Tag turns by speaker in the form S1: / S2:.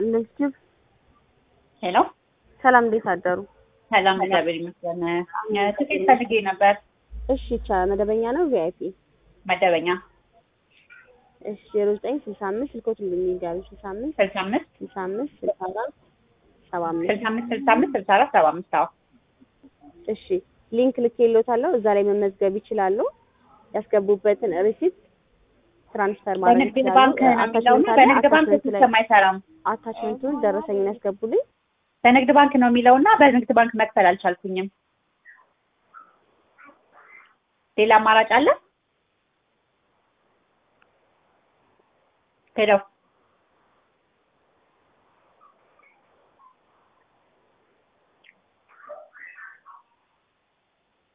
S1: ይስጥልኝ ኪብ
S2: ሄሎ
S1: ሰላም፣ እንዴት አደሩ?
S2: ሰላም፣ እግዚአብሔር ይመስገን። ትኬት ፈልጌ ነበር።
S1: እሺ ይቻላል። መደበኛ ነው ቪአይፒ?
S2: መደበኛ
S1: እሺ ዜሮ ዘጠኝ ስልሳ አምስት ስልኮት እንደሚጋሩ ስልሳ አምስት
S2: ስልሳ አምስት
S1: ስልሳ አምስት ስልሳ አራት ሰባ አምስት
S2: ስልሳ አምስት ስልሳ አምስት ስልሳ አራት ሰባ አምስት አዎ
S1: እሺ ሊንክ ልኬልዎታለሁ። እዛ ላይ መመዝገብ ይችላሉ። ያስገቡበትን ሪሲፕት ትራንስፈር ማድረግ
S2: በንግድ
S1: ይችላሉ።
S2: ባንክ ነው የሚለው እና በንግድ ባንክ ሲስተም አይሰራም።
S1: አታችመንቱን ደረሰኝን ያስገቡልኝ።
S2: በንግድ ባንክ ነው የሚለው እና በንግድ ባንክ መክፈል አልቻልኩኝም። ሌላ አማራጭ አለ? ሄሎ